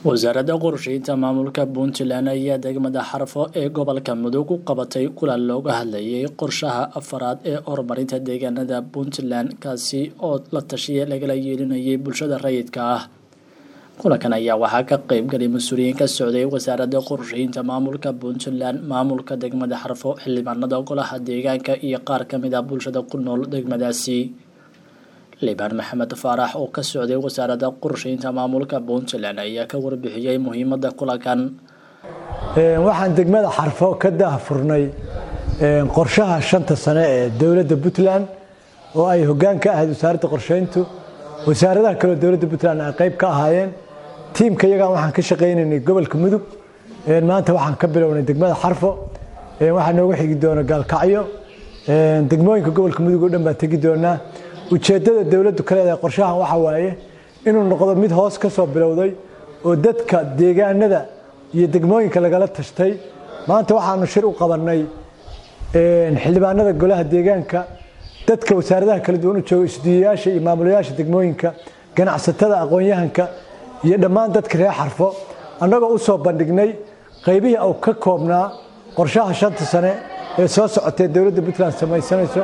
wasaaradda qorsheynta maamulka puntland ayaa degmada xarfo ee gobolka mudug u qabatay kulan looga hadlayay qorshaha afaraad ee horumarinta deegaanada puntland kaasi oo la tashiya lagala yeelinayay bulshada rayidka ah kulankan ayaa waxaa ka qeybgalay mas-uuliyiin ka socday wasaaradda qorsheynta maamulka puntland maamulka degmada xarfo xildhibaanada golaha deegaanka iyo qaar kamid ah bulshada ku nool degmadaasi liibaan maxamed faarax oo ka socday wasaaradda qorsheynta maamulka puntland ayaa ka warbixiyey muhiimada kulankan waxaan degmada xarfo ka daahfurnay qorshaha shanta sane ee dowladda puntland oo ay hoggaan ka ahayd wasaaradda qorsheyntu wasaaradaha kaleo dowladda puntland ay qayb ka ahaayeen tiimka iyagaan waxaan ka shaqaynaynay gobolka mudug maanta waxaan ka bilownay degmada xarfo waxaa nooga xigi doona gaalkacyo degmooyinka gobolka mudug oo dhan baan tegi doonaa ujeeddada dowladdu ka leedahay qorshahan waxa waaye inuu noqdo mid hoos ka soo bilowday oo dadka deegaanada iyo degmooyinka lagala tashtay maanta waxaanu shir u qabannay xildhibaanada golaha deegaanka dadka wasaaradaha kala duwan u jooga isdiiyayaasha iyo maamulayaasha degmooyinka ganacsatada aqoon-yahanka iyo dhammaan dadka reer xarfo annagoo u soo bandhignay qaybihii uu ka koobnaa qorshaha shanta sane ee soo socotee dowladda puntland samaysanayso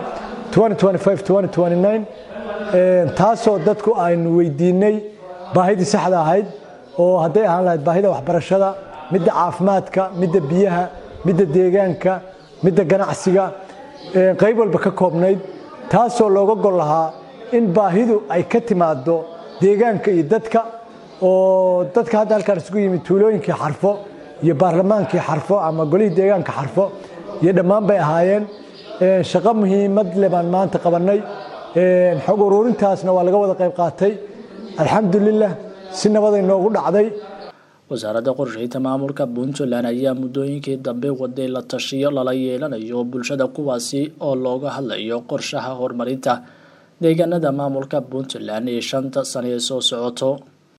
taasoo dadku aynu weydiinay baahidii saxda ahayd oo hadday ahaan lahayd baahida waxbarashada midda caafimaadka midda biyaha midda deegaanka midda ganacsiga qayb walba ka koobnayd taasoo looga gol lahaa in baahidu ay ka timaado deegaanka iyo dadka oo dadka hadda halkaan isugu yimid tuulooyinkii xarfo iyo baarlamaankii xarfo ama golihii deegaanka xarfo iyo dhammaan bay ahaayeen shaqo muhiimad le baan maanta qabannay xog uruurintaasna waa laga wada qayb qaatay alxamdulilah si nabaday noogu dhacday wasaaradda qorsheynta maamulka puntland ayaa muddooyinkii dambe waday la tashiyo lala yeelanayo bulshada kuwaasi oo looga hadlayo qorshaha horumarinta deegaanada maamulka puntland ee shanta sane ee soo socoto